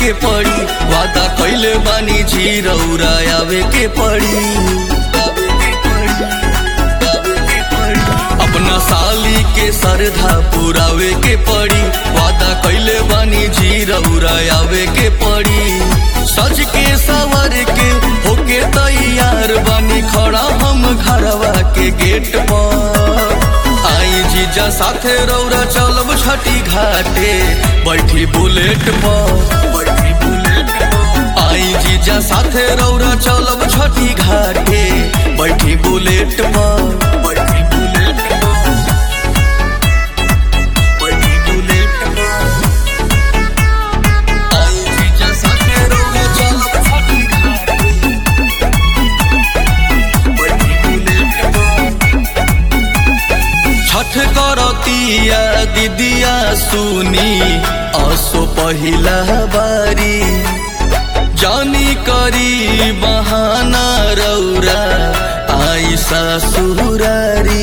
के पड़ी वादा कैले बानी जी रौरा आवे के पड़ी अपना साली के सरधा पुरावे के पड़ी वादा कैले बानी जी रौरा आवे के पड़ी सज के सवर के होके तैयार बानी खड़ा हम घरवा के गेट पर आई जीजा साथे रौरा चलब छठी घाटे बैठी बुलेट पर बैठी बुलेट पर आई जीजा साथे रौरा चलब छठी घाटे बैठी बुलेट पर बैठी बुलेट पर बैठी बुलेट पर आई जीजा साथे रौरा चलब छठी घाटे बैठी बुलेट पर छठ करतिया दीदिया सुनी असो पहिला बारी जानी करी बहाना रौरा आई ससुरारी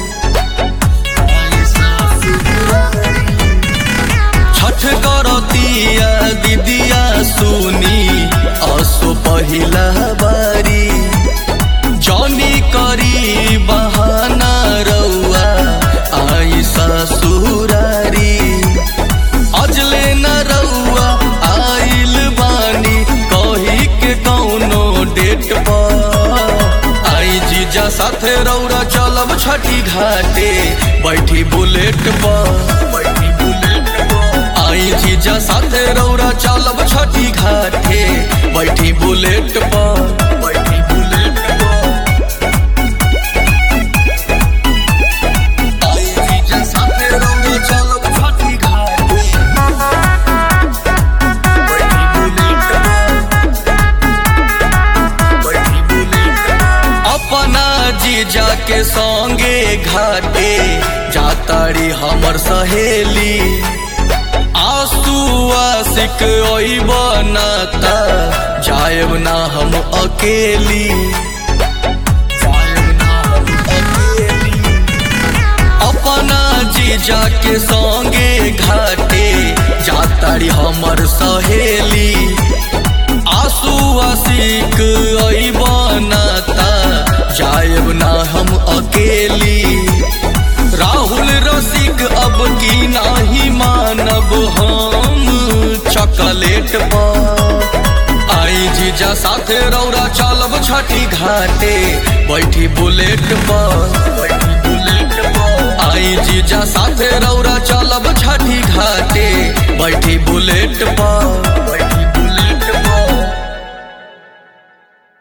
छठ करतिया दीदिया सुनी असो पहिला बारी जौनी करी बहाना रउआ आई ससुरारी अजले न रउआ आइल बानी कही के कौनो डेट पर आई जीजा साथे रौरा चलब छठी घाटे बैठी बुलेट पर बैठी बुलेट पर आई जीजा साथे रौरा चलब छठी घाटे बैठी बुलेट पर बैठी बुलेट पर आई जीजा साथे रौरा चलब छठी घाटे बैठी बुलेट पर बैठी बुलेट पर अपना जीजा के संगे घाटे जातारी हमर सहेली आंसू आशिक ओई बनाता जायब ना हम अकेली जायब ना हम अकेली अपना जीजा के संगे घाटे जातारी हमर सहेली आंसू आशिक ओई बनाता जायब ना हम अकेली राहुल रसिक अब की नाही मानब हम चॉकलेट पर आई जीजा साथे रौरा चलब छठी घाटे बैठी बुलेट पर बैठी बुलेट पर आई जीजा साथे रौरा चलब छठी घाटे बैठी बुलेट पर